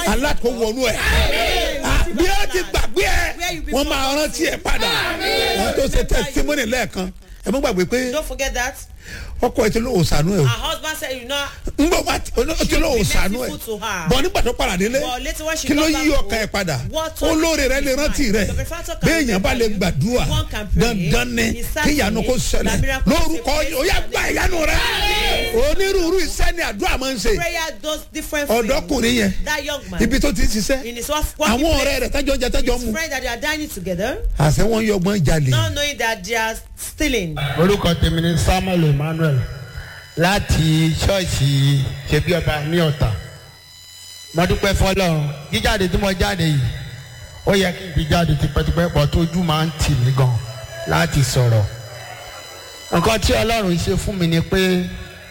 alákòwònú ẹ̀ bí ẹ ti gbàgbé ẹ wọ́n máa rántí ẹ padà wọ́n tó ṣe testimony lẹ́ẹ̀kan ẹ mọ́ gbàgbé pé Don't forget that. ọkọ ẹ ti lóò sànú ẹ o Her husband said, you know, n bọ bá o ti lóò sànú ẹ merciful to her. bọ nígbà tó padà délé But later when she kí ló got yí back ọkàn ẹ home, padà what touched olóore rẹ lè his rántí mind? rẹ The benefactor can béèyàn bá lè remember you. gbàdúrà One can pray. dandan ni He sat kí ìyanu in kó it. ṣẹlẹ̀ That miracle lórúkọ takes place. ó yà gba ìyanu rẹ onírúurú iṣẹ́ ni àdúrà máa ń ṣe prayer does different things. ọ̀dọ́kùnrin yẹn That young man. ibi tó ti ń ṣiṣẹ́ in his work- working àwọn place, ọ̀rẹ́ rẹ̀ tájọ́ jẹ tájọ́ mu his friend that they are dining together, àṣẹ wọn yọgbọ́n jalè not knowing that they are stealing. orúkọ tèmi ni samuel emmanuel láti ṣọ́ọ̀ṣì ṣebí ọba ní ọ̀tà mo dúpẹ́ fọlọ́run jíjáde tí mo jáde yìí ó yẹ kí n ti jáde tipẹ́tipẹ́ pọ̀ tójú máa ń tì mí gan láti sọ̀rọ̀ nǹkan tí ọlọ́run ṣe fún mi ni pé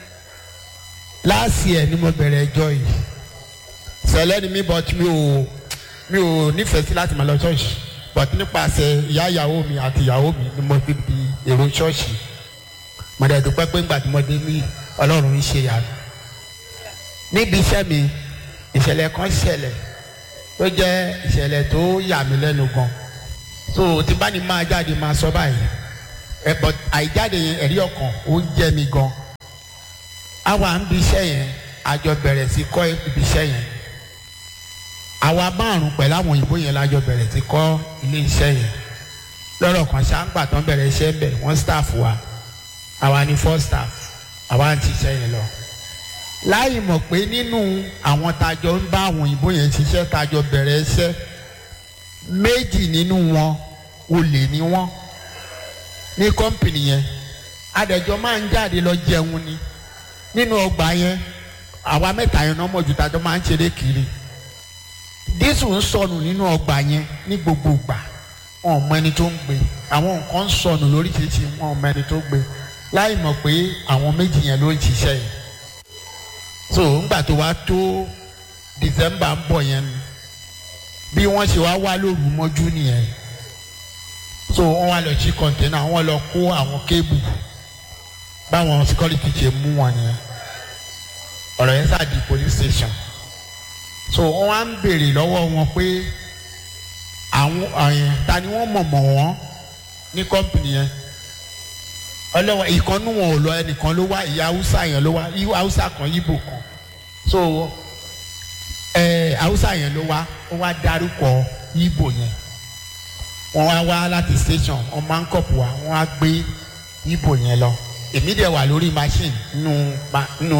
láàsì ẹ̀ ni mo bẹ̀rẹ̀ ẹjọ́ yìí sẹ̀lẹ̀ ni mi but mi ò mi ò nífẹ̀ẹ́ sí láti máa lọ ṣọ́ọ̀ṣì but nípasẹ̀ ìyá ìyàwó mi àti ìyàwó mi ni mo fi di èrò ṣọ́ọ̀ṣì mo dẹ̀ dúpẹ́ pé ńgbà tí mo dé ní ọlọ́run ń ṣe yàrá níbi iṣẹ́ mi ìṣẹ̀lẹ̀ kan ṣẹlẹ̀ tó jẹ́ ìṣẹ̀lẹ̀ tó yà mí lẹ́nu gan so tí bá ní máa jáde máa sọ báyìí ẹ but àìjáde yẹn ẹ̀rí ọkàn ó ń jẹ́ mi gan àwa ń bi iṣẹ́ yẹn àjọ bẹ̀rẹ̀ sí kọ́ ibi iṣẹ́ yẹn àwa márùn pẹ̀lú àwọn òyìnbó yẹn lájọ bẹ̀rẹ̀ sí kọ́ ilé iṣẹ́ yẹn lọ́rọ̀ kan ṣáńgbà tán bẹ̀rẹ̀ iṣẹ́ ń bẹ̀ wọ́n staff wa àwa ni four staff àwa ń ṣiṣẹ́ yẹn lọ. láì mọ̀ pé nínú àwọn tajọ ń bá àwọn òyìnbó yẹn ṣiṣẹ́ tajọ bẹ̀rẹ̀ iṣẹ́ méjì nínú wọn olè ni wọ́n ní kọ́mpìnì yẹn adẹ̀jọ́ máa ń jáde lọ jẹun ni nínú ọgbà yẹn àwa mẹ́ta yẹn náà mọ̀ ju tajọ máa ń ṣeré kiri dísù ń sọnù nínú ọgbà yẹn ní gbogbo ìgbà wọn ò mọ ẹni tó ń gbé àwọn nǹkan ń sọnù lóríṣiríṣi wọn ò mọ ẹni tó gbé láì mọ̀ pé àwọn méjì yẹn ló ń ṣiṣẹ́ yìí so ńgbà tó wá tó december ń bọ̀ yẹn ni bí wọ́n ṣe wá wá lóru mọ́jú nìyẹn so wọ́n wá lọ sí kọ̀ǹtẹ́nà wọ́n lọ kó àwọn kébù báwọn security ṣe mú wọn yẹn ọ̀rọ̀ yẹn sáà di police station so wọ́n wá ń béèrè lọ́wọ́ wọn pé àwọn àyàn ta ni wọ́n mọ̀ mọ̀ wọ́n ní kọ́mpìnì yẹn ọlọ́wọ́ ìkànnú wọn ò lọ ẹnìkan ló wá ìyá haúsá yẹn ló wá ìyá haúsá kan yíbò kan so ẹ haúsá yẹn ló wá ó wá dárúkọ yíbò yẹn wọ́n wá wá láti station wọ́n máa ń kọ̀pù wá wọ́n á gbé yíbò yẹn lọ èmi dẹ̀ wà lórí machine nínú nínú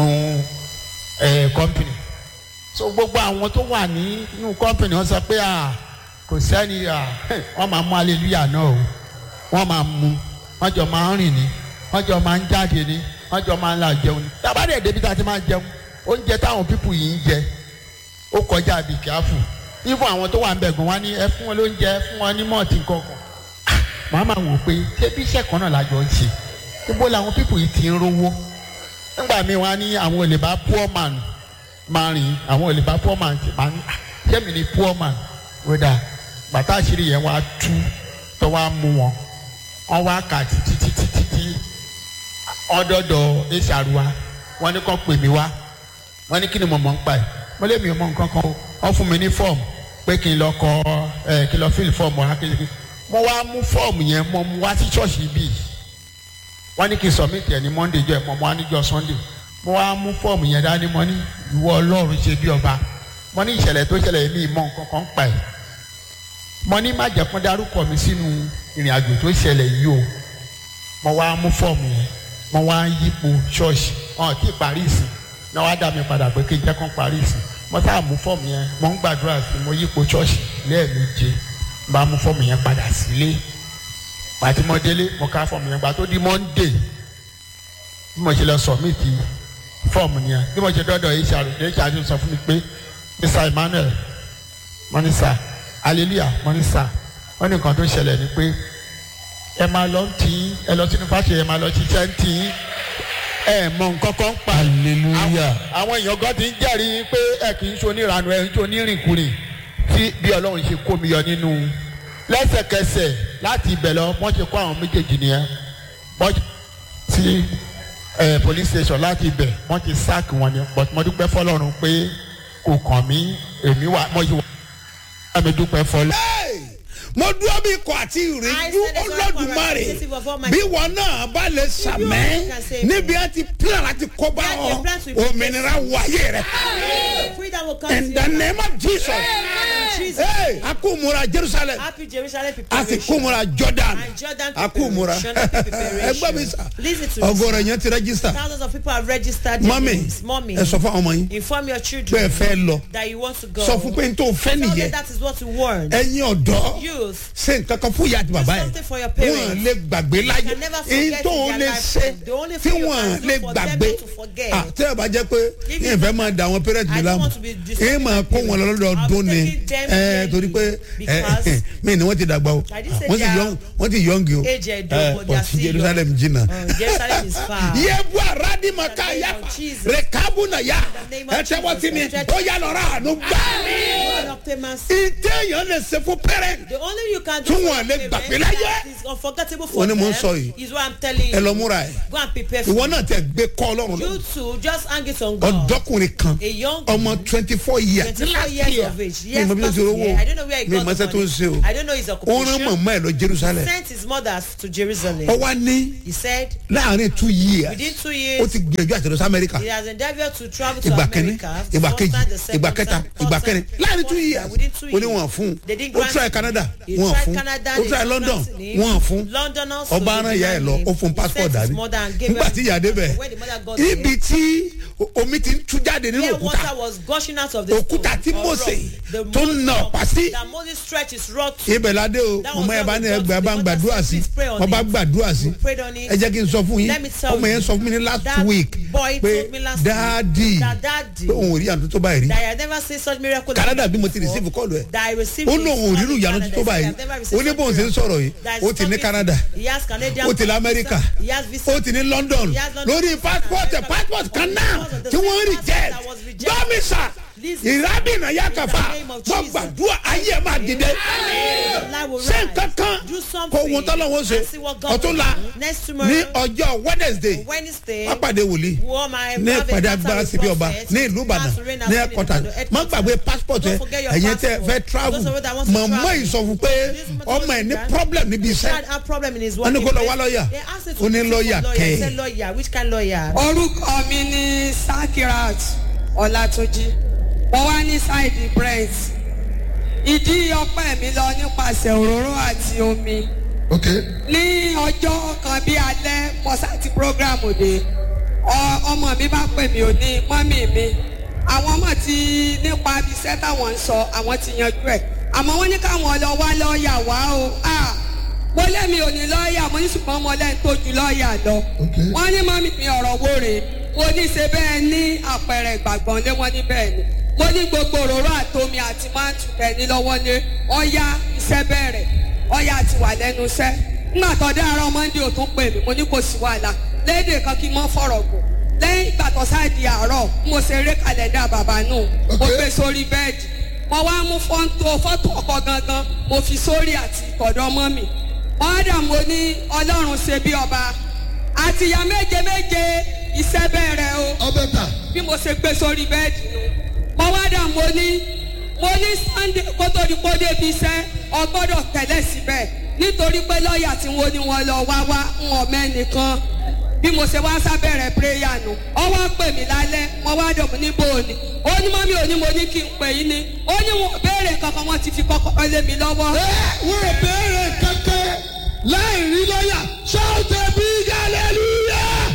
ẹ kọ́mpìnì so gbogbo àwọn tó wà ní inú kọ́mpìnì wọ́n sọ pé à kò sẹ́ni à wọ́n máa mú aleluya náà o wọ́n máa mú wọ́n jọ máa ń rìn ní wọ́n jọ máa ń jáde ní wọ́n jọ máa ń la jẹun ní. tábàdé débi tá a ti máa jẹun oúnjẹ táwọn pípù yìí ń jẹ ó kọjá bí kíáfù ifun àwọn tó wà ń bẹ̀gùn wá ní ẹ fún wọn lóúnjẹ ẹ fún wọn ní mọ́ọ̀tì kankan. màá máa wò pé ṣé bí iṣẹ́ kan náà lájọ ń ṣe níbo làwọn pípù yìí ti ń rówó nígbà míì wá ní àwọn olè bá poor man máa rìn àwọn olè bá poor man máa ń ṣé mi ni poor man wíwá bàtà àṣírí yẹn wá tú tó wá mú wọn wọn wá kà títí títí títí ọdọọdọ eṣàrùwà wọn ní kàn pè mí wá wọn ní kí ni mo mọ̀ ń pa ẹ̀ mo lé mi ò mọ̀ nǹkan kan o wọn fún mi ní fọ́ọ̀mù pé kí n lọ kọ ẹ kí n lọ fíìlì fọ́ọ̀mù wá kí n mo wá mú fọ́ọ̀mù yẹn mo mú wá sí ṣọ́ọ̀ṣì bíi wọn ní kí n submit ẹ̀ ní monday jọ ẹ̀ mo mú wá níjọ́ sunday mo wá mú fọ́ọ̀mù yẹn dání mo ní ìwọ ọlọ́run ṣe bí ọba mo ní ìṣẹ̀lẹ̀ tó ṣẹlẹ̀ mí mọ̀ nǹkan kan pa ẹ̀ mo ní má jẹ́ kó dárúkọ mi sínú ìrìn àjò tó ṣẹlẹ̀ yìí o mo wá mú fọ́ọ̀mù yẹn mo wá ń yípo ṣọ́ọ̀ṣì ọ̀hún tí parí ìsìn náà wá dá mi padà pé kí n jẹ́ kó parí ìsìn mo sáà mú fọ́ọ̀mù yẹn mo ń gbàdúrà sí mo yípo ṣọ́ọ̀ṣì lẹ́ẹ̀méje bá mú fọ́ọ̀mù yẹn padà sílé pàtí mo délé mo ká fọ́ọ̀mù yẹn gbà tó di monday bí mo ṣe lọ sọ̀mìtì fọ́ọ̀mù yẹn bí mo ṣe dọ́dọ̀ hr hr sọ fún mi pé mr emmanuel mọ́nísà hallelujah mọ́nísà wọ́n ní nǹkan tó ṣẹlẹ̀ ni pé ẹ máa lọ tí ẹ lọ sínú fásitì ẹ máa lọ ṣiṣẹ́ ń tì í ẹ mọ nǹkan kan pa hallelujah àwọn èèyàn kan ti ń jẹ́rìí pé ẹ kì í ṣe onírànú ẹ ń ṣe onírìnkùnrin tí bí ọlọ́run ṣe kó mi yọ nínú lẹ́sẹ̀kẹsẹ̀ láti ibẹ̀ lọ wọ́n ṣe kó àwọn méjèèjì nìyẹn wọ́n ti ẹ police station láti ibẹ̀ wọ́n ti sack wọn ni but mo dúpẹ́ fọlọ́run pé kò kàn mí èmi wà mo yìí wà mi dúpẹ́ fọlọ́. Hey! mo dúró bí ikọ̀ àti ìrìnjú I said this one olódùmarè representative of Almighty. bí wọn náà bá lè sàmẹ́ can say níbi á ti plan láti kó bá Where ọ the plans will be òmìnira wáyé rẹ Freedom will come in to the you. name of jesus Jesus. Hey! a kó múra jerusalem Happy Jerusalem a sì preparation. kó múra jordan And Jordan a kó múra preparation, preparation. ẹgbẹ́ mi sà Listen to me. ọgọ́rọ̀ yẹn ti rẹ́gísítà Thousands of people have registered their mọ́mì names. Mommy, ẹ sọ fún àwọn ọmọ yín inform your pé ẹ children fẹ́ lọ that you want to go. sọ fún pé n tó fẹ́ Tell them nìyẹn that is what you want. ẹ̀yin ọ̀dọ́ Youth, ṣe nǹkan kan fún ìyá àti bàbá yẹn something for your parents. wọn lè gbàgbé láyé can never èyí forget tó in ń their lè lifetime. ṣe The only tí thing you wọn can do lè for them gbàgbé not to forget. Ah, tẹ́ ẹ bá jẹ́ pé If yín you- fẹ́ máa da àwọn parents mi I don't láàmú want to be disturbing yín máa my kó wọn parents. lọ́dọọdún I'll ni be taking them ẹ yearly torí pé because mí ni wọ́n ti dàgbà o I didn't say wọ́n ti they are yọ̀ǹg wọ́n ti yọ̀ǹgì o age ẹ̀dùn, ẹ but they are ọtí still jerusalem jìnnà Uh, Jerusalem is far. yébu aradima ká In the name yafa of Jesus. rekabu na ya the name of ẹ tẹ́wọ́ sí mi Jesus. ó yà lọ́ra àánú gbà God obtain mercy. ìtẹ̀yàn lè ṣe fún parent The only you can do Tí for wọn lè your gbàgbé parents láyé. that is unforgettable for Wọ́n ní them mò ń sọ yìí. is what I'm telling ẹ lọ you. múra ẹ Go and prepare for ìwọ it. náà tẹ gbé kọ́ ọlọ́run lọ You too, just hang it on God. ọ̀dọ́kùnrin kan A young ọmọ twenty four years 24 years of age. mi Yes, mọ bí o last ti rówó year. I don't know where he mi got mọ the ẹsẹ tó ń money. ṣe o I don't know his ó rán occupation. mọ̀mọ́ ẹ̀ lọ jerusalem Sent his mothers to Jerusalem. ó wá ní He said láàrin two years within two ó years ti gbìyànjú àti lọ sí amẹ́ríkà he has endeavoured to travel to ìgbà kẹ́ni America. ìgbà first kejì time, the second ìgbà kẹta time, third ìgbà time, kẹrin láàrin two fourth years time, within two ó ní years. wọn fún They didn't ó grant try him. canada He wọn tried fún Canada, ó they try didn't london grant him. wọn fún London also ọba they aran ìyá ẹ denied lọ him. ó fún He passport sent his dání mother and gave nígbà her tí ìyá débẹ̀ When the mother got there, ibi tí omi ti ń tú jáde nínú where òkúta water was gushing out of the òkúta tí stone or mose rock, the tó ń na Moses- ọ̀pá sí that Moses stretched his rod to. ibẹ̀ ládé o That was mọ̀mọ́ yẹn bá where ní we got ẹgbẹ́ to. bá ń The gbàdúrà mother sí said, "Please pray on wọ́n bá it." gbàdúrà sí We prayed on it. ẹ jẹ́ kí n sọ fún yín Let me tell ọmọ yẹn you, sọ fún mi ní last that week boy pé told me last dáàdì week that daddy- pé òun ò rí àtúntò tó báyìí rí that I had never seen such miracle. canada bí mo ti before, receive kọ́ọ̀lù ẹ̀ that I received ó his lóun ò call rírun in ìyanu Canada. tó He said, báyìí "I've never ó received ní such bóun ṣe ń miracle." sọ̀rọ̀ yìí That is ó ti ní something- canada He has Canadian ó ti ní visa. amẹ́ríkà He has visa. ó ti ní london He has London lórí visa. passport America. passport kan náà Because of the tí wọ́n same reject passport that was rejected. gbọ́mísà Listen. ìrábìnà yàkàfà In the name of wọ́n Jesus. gbàdúrà ayé ẹ̀ máa dìde Your life will ṣé rise. nǹkan kan Do kò something wọ́n tọ́lọ́wọ́ ṣe and see what God ọ̀tún will la do. Next tomorrow, ní ọjọ́ wednesday Wednesday, wọ́n pàdé wòlíì wọ́n máa ní have a ìpàdé encounter agbára with síbi ọba prophet. ní ìlú ìbàdàn Pastor Reina ní Síbi ẹ̀kọ́tà Ìbàdàn, má gbàgbé passport ẹ Don't forget your ẹ̀yẹn tẹ passport. fẹ́ travel Those of you that want to mọ̀mọ́ travel. ìsọfún pé This woman ọmọ ẹ̀ ní told me problem níbi He iṣẹ́ had a problem in his Wọ́n ní working kó lọ wá place. lọ́ọ̀yà. They asked him to Ó ní look for lọ́ọ̀yà lawyer. kẹ́ He ẹ̀. said lawyer. Which kind lawyer? orúkọ mi ní sakirat ọlátúnjì mo wá ní ṣáìdì brent ìdí ọpẹ́ mi lọ nípasẹ̀ òróró àti omi ok ní ọjọ́ kan bí alẹ́ mọ́sáàtì prógrámù dé ọ- ọmọ mi bá pè mí ò ní mọ́mì mi àwọn ọmọ ti nípa iṣẹ́ táwọn ń sọ àwọn ti yanjú ẹ̀ àmọ́ wọ́n ní káwọn lọ wá lọ́ọ̀yà wá o Ah, mo lẹ́mi ò ní lọ́ọ̀yà mo ní ṣùgbọ́n mo lẹ́ni tó ju lọ́ọ̀yà lọ Okay. wọ́n ní mọ́mì mi ọ̀rọ̀ wo rèé mo ní ṣe bẹ́ẹ̀ ní àpẹẹrẹ ìgbàgbọ́n lé wọ́n ní bẹ́ẹ̀ ni mo ní gbogbo òróró àtomi àti máàtù tẹ̀ní lọ́wọ́ ní ọ̀ya iṣẹ́ bẹ̀rẹ̀ ọ̀ya ti wà lẹ́nu iṣẹ́ nígbà tó dára mọ́ndé ò tún pè mí mo ní kò sí wàhálà léde kan kí n mọ́ fọ̀rọ̀ gùn lẹ́yìn ìgbà tó sáàdì àárọ̀ mo ṣe eré kàlẹ́dà bàbá nù mo Okay. gbé sórí bẹ́ẹ̀dì mo wá mú fọ́ńtò fọ́tò ọkọ gangan mo fi sórí àti ìtọ̀dọ̀ mọ́ mi ọ̀dà mo ní ọlọ́run ṣe bí ọba àtìyá méje méje iṣẹ́ bẹ̀rẹ̀ o ọbẹ̀ ta bí mo ṣe gbé sórí bẹ́ẹ̀dì nù mo wá dà mo ní mo ní sunday kó tó di kó débi iṣẹ́ ọgbọ́dọ̀ tẹ̀lé síbẹ̀ nítorí pé lọ́ọ̀yà tí wọ́n ní wọn lọ wá wá ń wọ̀ mẹ́nìkan bí mo ṣe wá sábẹ̀rẹ̀ péréyà nù ọ wá pè mí lálẹ́ mo wá dọ̀ mí níbo ni ó ní mọ́mí òní mo ní kí n pè yín ni ó ní wọn ò béèrè kankan wọn ti fi kọ́kọ́ lé mi lọ́wọ́. ẹ wọ́n ò béèrè kankan láì rí lọ́yà ṣáàtẹ̀ bí hallelujah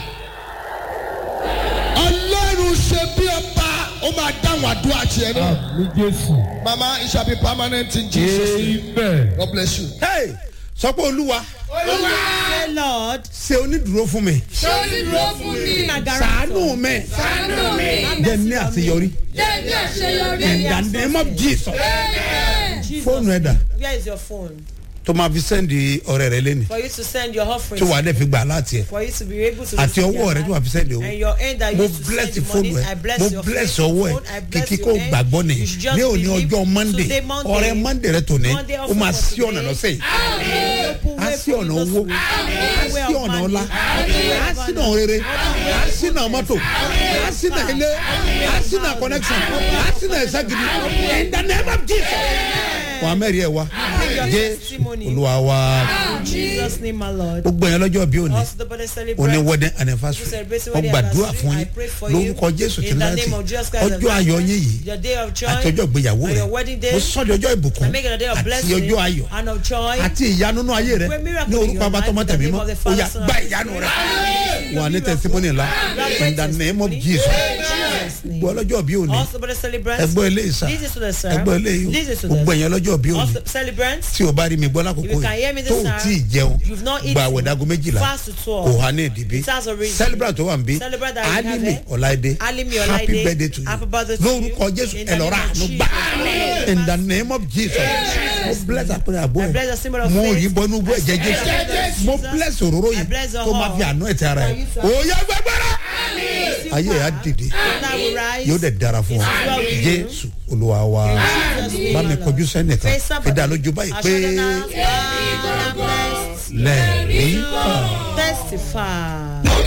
ọlọ́run ṣe bí ọba ó máa dáhùn àdúrà tiẹ̀ náà. ní jésù. mama it shall be permanent in jesus name amen. god bless you. hey sọ pé olúwa Say, Lord, ṣe onídùúró fún mi ṣé ó ti dúró fún mi my guarantor. sàánú mi ṣàánú mi jẹ ní àṣeyọrí jẹ́ ní àṣeyọrí in the name of jesus amen Jesus. fóònù ẹ̀dà Where is your phone? tó máa fi sẹ́ndì ọ̀rẹ́ rẹ lẹ́nu For you to send your offering. tó wàá dẹ̀ fi gbà láti ẹ̀ For you to be able to. àti receive ọwọ́ your rẹ tó wàá fi hand. sẹ́ndì owó And your end that you mo use to bless send the fóònù money. ẹ I bless mo your bless faith, ọwọ́ ẹ phone. I bless kìkì your kó hand. gbàgbọ́ ni You should just ní òní believe. ọjọ́ monday Today, Monday. ọ̀rẹ́ monday rẹ tòní Monday ó offering máa for sí ọ̀nà today. lọ́sẹ̀ yìí Open á way sí ọ̀nà owó á sí ọ̀nà ọlá á sí ọ̀nà rere á sí ọ̀nà mọ́tò á sí ọ̀nà ilé á sí ọ̀nà connection á sí ọ̀nà ẹ̀sẹ̀ gidi in the name of jesus wàá mẹ́rin ẹ̀ wá jésù olúwa wa In Jesus' name, my Lord. gbogbo yẹn lọ́jọ́ bí òní Also, the body òní celebrate. wedding anniversary wọ́n gbàdúrà fún yín lórúkọ jésù tí láti ọjọ́ ayọ̀ yín yìí Your day of joy. àti ọjọ́ ìgbéyàwó and rẹ your wedding day. mo sọ di ọjọ́ ìbùkún And make it a day of àti blessing. ọjọ́ ayọ̀ And of joy. àti ìyanu nínú ayé rẹ Great miracle ní in orúkọ your abatọmọ life, in the tẹmí name mọ of the ó Father, yà Son, gba and ìyanu rẹ Spirit. wà ní tẹsímọ́nì ńlá in the name of jesus Jesus' name. gbọ́ ọlọ́jọ́ bí òní Also, the celebrants. ẹgbọ́ eléyìí sá This is to the sir. ẹgbọ́ eléyìí This is to gbogbo the ẹ̀yàn ọlọ́jọ́ bí òní Also, celebrants. tí o bá rí mi gbọ́ lákòókò If you can hear me yìí this tó o time, tí ì jẹun you've not gba eaten, àwẹ̀dàgọ́ méjìlá fast to twelve. kò há ní ìdìbí It has a reason. celebrant tó wà ń bí Celebrant that we have alimi here. ọláìdé Alimi happy Ọláìdé. birthday to Happy you birthday to you. lórúkọ jésù In the ẹ lọ name ra of àánú Jesus. gbà in the name of jesus mo bless àpẹẹrẹ àbọ̀ I bless the ẹ̀ symbol of mo faith. yí bọ́nú bọ́ ẹ̀jẹ̀ jésù mo bless òróró I yìí bless the tó máa fi whole. àánú ẹ̀ ti ara ẹ̀ òye gbẹgbẹrẹ ayé ẹ̀ á dìde That will rise. yóò dẹ̀ dára fún ọ well with you. jésù olúwa wa bá mi kọjú sẹ́nìkan Face fi somebody. dá lójú báyìí pé Assure them now, I am blessed. lẹ́ẹ̀rí kan. Testify.